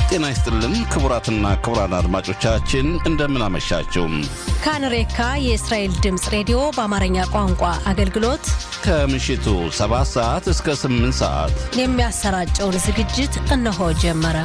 ጤና ይስጥልን ክቡራትና ክቡራን አድማጮቻችን እንደምን አመሻችሁ። ካንሬካ የእስራኤል ድምፅ ሬዲዮ በአማርኛ ቋንቋ አገልግሎት ከምሽቱ 7 ሰዓት እስከ 8 ሰዓት የሚያሰራጨውን ዝግጅት እነሆ ጀመረ።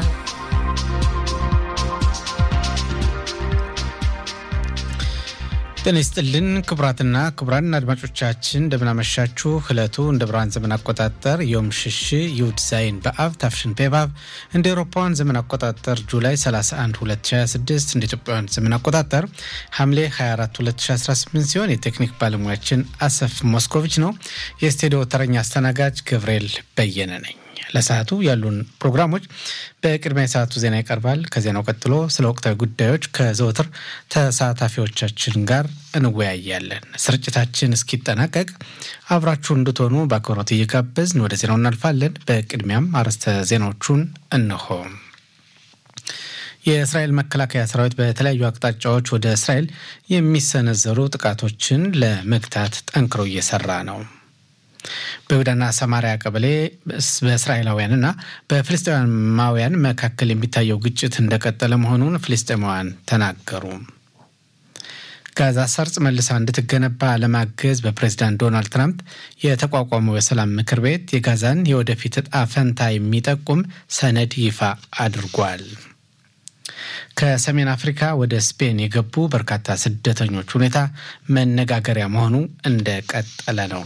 ጤና ይስጥልን ክቡራትና ክቡራን አድማጮቻችን እንደምናመሻችሁ። ዕለቱ እንደ ብርሃን ዘመን አቆጣጠር ዮም ሽሽ ይሁድ ዛይን በአብ ታፍሽን ፔባብ እንደ ኤሮፓውያን ዘመን አቆጣጠር ጁላይ 31 2026 እንደ ኢትዮጵያውያን ዘመን አቆጣጠር ሐምሌ 24 2018 ሲሆን የቴክኒክ ባለሙያችን አሰፍ ሞስኮቪች ነው። የስቱዲዮ ተረኛ አስተናጋጅ ገብርኤል በየነ ነኝ። ለሰዓቱ ያሉን ፕሮግራሞች በቅድሚያ የሰዓቱ ዜና ይቀርባል። ከዜናው ቀጥሎ ስለ ወቅታዊ ጉዳዮች ከዘወትር ተሳታፊዎቻችን ጋር እንወያያለን። ስርጭታችን እስኪጠናቀቅ አብራችሁ እንድትሆኑ በአክብሮት እየጋበዝን ወደ ዜናው እናልፋለን። በቅድሚያም አርዕስተ ዜናዎቹን እንሆ። የእስራኤል መከላከያ ሰራዊት በተለያዩ አቅጣጫዎች ወደ እስራኤል የሚሰነዘሩ ጥቃቶችን ለመግታት ጠንክሮ እየሰራ ነው። በይሁዳና ሰማሪያ ቀበሌ በእስራኤላውያንና በፍልስጤማውያን መካከል የሚታየው ግጭት እንደቀጠለ መሆኑን ፍልስጤማውያን ተናገሩ። ጋዛ ሰርጽ መልሳ እንድትገነባ ለማገዝ በፕሬዚዳንት ዶናልድ ትራምፕ የተቋቋመው የሰላም ምክር ቤት የጋዛን የወደፊት እጣ ፈንታ የሚጠቁም ሰነድ ይፋ አድርጓል። ከሰሜን አፍሪካ ወደ ስፔን የገቡ በርካታ ስደተኞች ሁኔታ መነጋገሪያ መሆኑ እንደቀጠለ ነው።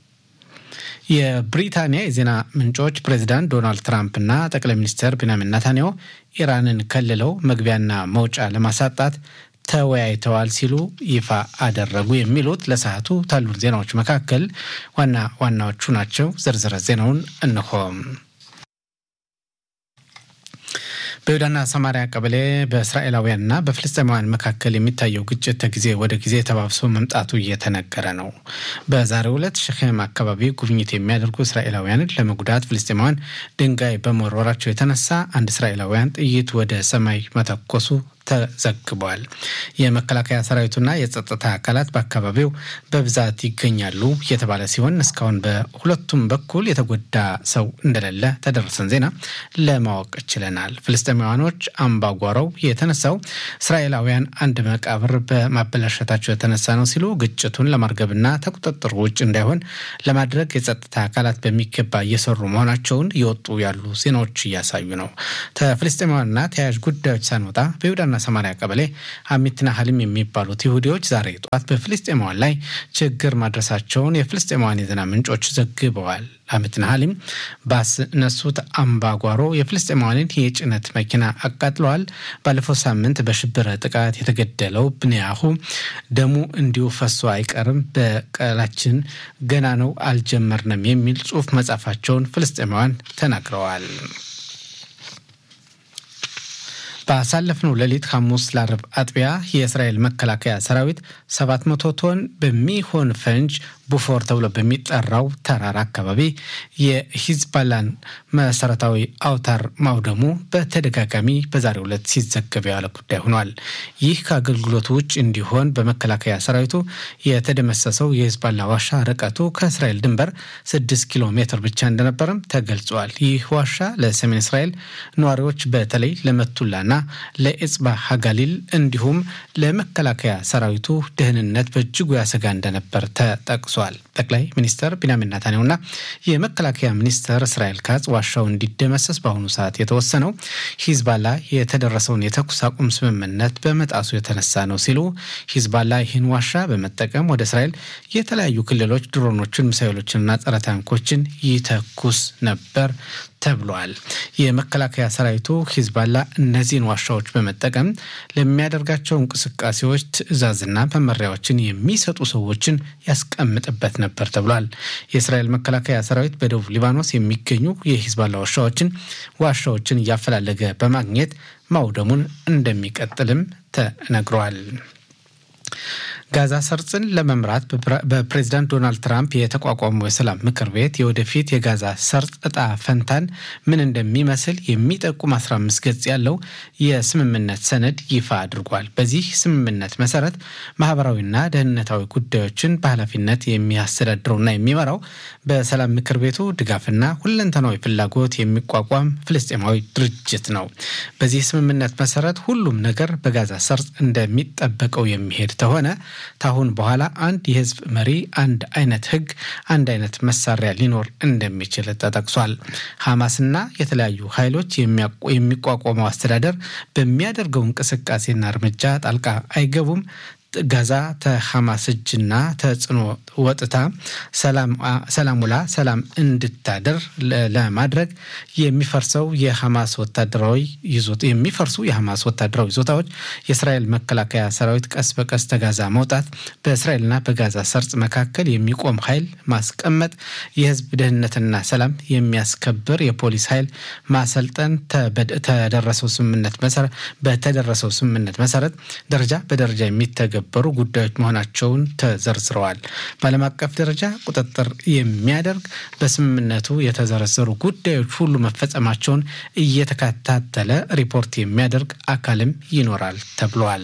የብሪታንያ የዜና ምንጮች ፕሬዚዳንት ዶናልድ ትራምፕና ጠቅላይ ሚኒስትር ቤንያሚን ኔታንያሁ ኢራንን ከልለው መግቢያና መውጫ ለማሳጣት ተወያይተዋል ሲሉ ይፋ አደረጉ። የሚሉት ለሰዓቱ ካሉን ዜናዎች መካከል ዋና ዋናዎቹ ናቸው። ዝርዝረ ዜናውን እንሆም። በይሁዳና ሰማሪያ ቀበሌ በእስራኤላውያንና በፍልስጤማውያን መካከል የሚታየው ግጭት ከጊዜ ወደ ጊዜ ተባብሶ መምጣቱ እየተነገረ ነው። በዛሬው ዕለት ሸኼም አካባቢ ጉብኝት የሚያደርጉ እስራኤላውያንን ለመጉዳት ፍልስጤማውያን ድንጋይ በመወርወራቸው የተነሳ አንድ እስራኤላውያን ጥይት ወደ ሰማይ መተኮሱ ተዘግቧል። የመከላከያ ሰራዊቱና የጸጥታ አካላት በአካባቢው በብዛት ይገኛሉ የተባለ ሲሆን እስካሁን በሁለቱም በኩል የተጎዳ ሰው እንደሌለ ተደረሰን ዜና ለማወቅ ችለናል። ፍልስጤማውያኖች አምባጓሮው የተነሳው እስራኤላውያን አንድ መቃብር በማበላሸታቸው የተነሳ ነው ሲሉ ግጭቱን ለማርገብና ከቁጥጥር ውጭ እንዳይሆን ለማድረግ የጸጥታ አካላት በሚገባ እየሰሩ መሆናቸውን እየወጡ ያሉ ዜናዎች እያሳዩ ነው። ከፍልስጤማውያንና ተያያዥ ጉዳዮች ሳንወጣ በይሁዳና ሰማሪያ ቀበሌ አሚትና ሀሊም የሚባሉት ይሁዲዎች ዛሬ ጠዋት በፍልስጤማውያን ላይ ችግር ማድረሳቸውን የፍልስጤማውያን የዜና ምንጮች ዘግበዋል። አሚትና ሀሊም ባስነሱት አምባጓሮ የፍልስጤማውያንን የጭነት መኪና አቃጥለዋል። ባለፈው ሳምንት በሽብር ጥቃት የተገደለው ብንያሁ ደሙ እንዲሁ ፈሶ አይቀርም፣ በቀላችን ገና ነው፣ አልጀመርንም የሚል ጽሑፍ መጻፋቸውን ፍልስጤማውያን ተናግረዋል። ባሳለፍነው ሌሊት ሐሙስ ለአርብ አጥቢያ የእስራኤል መከላከያ ሰራዊት 700 ቶን በሚሆን ፈንጅ ቡፎር ተብሎ በሚጠራው ተራራ አካባቢ የሂዝባላን መሰረታዊ አውታር ማውደሙ በተደጋጋሚ በዛሬው ዕለት ሲዘገብ የዋለ ጉዳይ ሆኗል። ይህ ከአገልግሎቱ ውጭ እንዲሆን በመከላከያ ሰራዊቱ የተደመሰሰው የሂዝባላ ዋሻ ርቀቱ ከእስራኤል ድንበር 6 ኪሎ ሜትር ብቻ እንደነበረም ተገልጿል። ይህ ዋሻ ለሰሜን እስራኤል ነዋሪዎች በተለይ ለመቱላና ለኤጽባ ሀጋሊል እንዲሁም ለመከላከያ ሰራዊቱ ደህንነት በእጅጉ ያሰጋ እንደነበር ተጠቅሷል። ጠቅላይ ሚኒስትር ቢንያሚን ኔታንያሁና የመከላከያ ሚኒስትር እስራኤል ካጽ ዋሻው እንዲደመሰስ በአሁኑ ሰዓት የተወሰነው ሂዝባላ የተደረሰውን የተኩስ አቁም ስምምነት በመጣሱ የተነሳ ነው ሲሉ ሂዝባላ ይህን ዋሻ በመጠቀም ወደ እስራኤል የተለያዩ ክልሎች ድሮኖችን፣ ሚሳይሎችንና ጸረ ታንኮችን ይተኩስ ነበር ተብሏል። የመከላከያ ሰራዊቱ ሂዝባላ እነዚህን ዋሻዎች በመጠቀም ለሚያደርጋቸው እንቅስቃሴዎች ትዕዛዝና መመሪያዎችን የሚሰጡ ሰዎችን ያስቀምጥበት ነበር ተብሏል። የእስራኤል መከላከያ ሰራዊት በደቡብ ሊባኖስ የሚገኙ የሂዝባላ ዋሻዎችን ዋሻዎችን እያፈላለገ በማግኘት ማውደሙን እንደሚቀጥልም ተነግሯል። ጋዛ ሰርጽን ለመምራት በፕሬዚዳንት ዶናልድ ትራምፕ የተቋቋመው የሰላም ምክር ቤት የወደፊት የጋዛ ሰርጥ እጣ ፈንታን ምን እንደሚመስል የሚጠቁም 15 ገጽ ያለው የስምምነት ሰነድ ይፋ አድርጓል። በዚህ ስምምነት መሰረት ማህበራዊና ደህንነታዊ ጉዳዮችን በኃላፊነት የሚያስተዳድረውና የሚመራው በሰላም ምክር ቤቱ ድጋፍና ሁለንተናዊ ፍላጎት የሚቋቋም ፍልስጤማዊ ድርጅት ነው። በዚህ ስምምነት መሰረት ሁሉም ነገር በጋዛ ሰርጥ እንደሚጠበቀው የሚሄድ ተሆነ ታሁን በኋላ አንድ የህዝብ መሪ፣ አንድ አይነት ህግ፣ አንድ አይነት መሳሪያ ሊኖር እንደሚችል ተጠቅሷል። ሐማስና የተለያዩ ኃይሎች የሚቋቋመው አስተዳደር በሚያደርገው እንቅስቃሴና እርምጃ ጣልቃ አይገቡም። ጋዛ ተሐማስ እጅና ተጽዕኖ ወጥታ ሰላም ውላ ሰላም እንድታደር ለማድረግ የሚፈርሰው የሐማስ ወታደራዊ የሚፈርሱ የሐማስ ወታደራዊ ይዞታዎች የእስራኤል መከላከያ ሰራዊት ቀስ በቀስ ተጋዛ መውጣት፣ በእስራኤልና በጋዛ ሰርጽ መካከል የሚቆም ኃይል ማስቀመጥ፣ የህዝብ ደህንነትና ሰላም የሚያስከብር የፖሊስ ኃይል ማሰልጠን ተደረሰው ስምምነት መሰረት በተደረሰው ስምምነት መሰረት ደረጃ በደረጃ የሚተገ በሩ ጉዳዮች መሆናቸውን ተዘርዝረዋል። በዓለም አቀፍ ደረጃ ቁጥጥር የሚያደርግ በስምምነቱ የተዘረዘሩ ጉዳዮች ሁሉ መፈጸማቸውን እየተከታተለ ሪፖርት የሚያደርግ አካልም ይኖራል ተብሏል።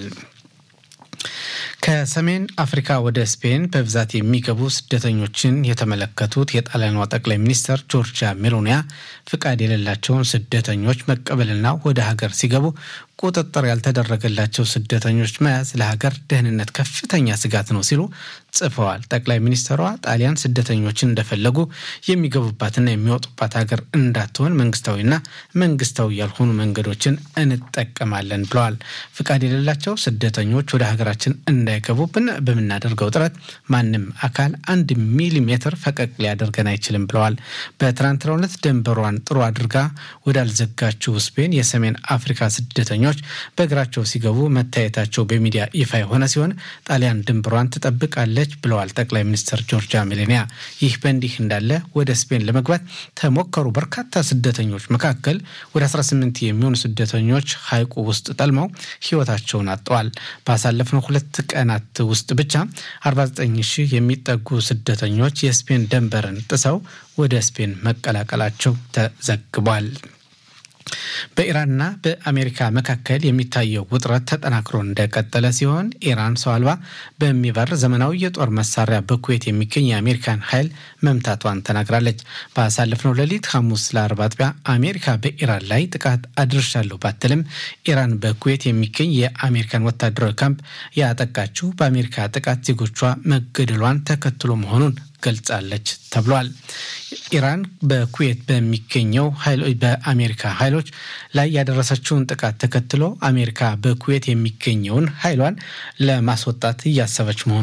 ከሰሜን አፍሪካ ወደ ስፔን በብዛት የሚገቡ ስደተኞችን የተመለከቱት የጣሊያኗ ጠቅላይ ሚኒስትር ጆርጂያ ሜሎኒያ ፍቃድ የሌላቸውን ስደተኞች መቀበልና ወደ ሀገር ሲገቡ ቁጥጥር ያልተደረገላቸው ስደተኞች መያዝ ለሀገር ደህንነት ከፍተኛ ስጋት ነው ሲሉ ጽፈዋል። ጠቅላይ ሚኒስትሯ ጣሊያን ስደተኞችን እንደፈለጉ የሚገቡባትና የሚወጡባት ሀገር እንዳትሆን መንግስታዊና መንግስታዊ ያልሆኑ መንገዶችን እንጠቀማለን ብለዋል። ፍቃድ የሌላቸው ስደተኞች ወደ ሀገራችን እንዳይገቡ በምናደርገው ጥረት ማንም አካል አንድ ሚሊሜትር ፈቀቅ ሊያደርገን አይችልም ብለዋል። በትናንትናው ዕለት ድንበሯን ጥሩ አድርጋ ወዳልዘጋችው ስፔን የሰሜን አፍሪካ ስደተኞች በእግራቸው ሲገቡ መታየታቸው በሚዲያ ይፋ የሆነ ሲሆን ጣሊያን ድንበሯን ትጠብቃለች ብለዋል ጠቅላይ ሚኒስትር ጆርጂያ ሜሎኒያ። ይህ በእንዲህ እንዳለ ወደ ስፔን ለመግባት ተሞከሩ በርካታ ስደተኞች መካከል ወደ 18 የሚሆኑ ስደተኞች ሐይቁ ውስጥ ጠልመው ሕይወታቸውን አጥተዋል። ባሳለፍነው ሁለት ቀናት ውስጥ ብቻ 49 ሺህ የሚጠጉ ስደተኞች የስፔን ድንበርን ጥሰው ወደ ስፔን መቀላቀላቸው ተዘግቧል። በኢራንና በአሜሪካ መካከል የሚታየው ውጥረት ተጠናክሮ እንደቀጠለ ሲሆን ኢራን ሰው አልባ በሚበር ዘመናዊ የጦር መሳሪያ በኩዌት የሚገኝ የአሜሪካን ኃይል መምታቷን ተናግራለች። ባሳለፍነው ሌሊት ሐሙስ ለአርብ አጥቢያ አሜሪካ በኢራን ላይ ጥቃት አድርሻለሁ ባትልም ኢራን በኩዌት የሚገኝ የአሜሪካን ወታደራዊ ካምፕ ያጠቃችው በአሜሪካ ጥቃት ዜጎቿ መገደሏን ተከትሎ መሆኑን ገልጻለች ተብሏል። ኢራን በኩዌት በሚገኘው በአሜሪካ ኃይሎች ላይ ያደረሰችውን ጥቃት ተከትሎ አሜሪካ በኩዌት የሚገኘውን ኃይሏን ለማስወጣት እያሰበች መሆኑ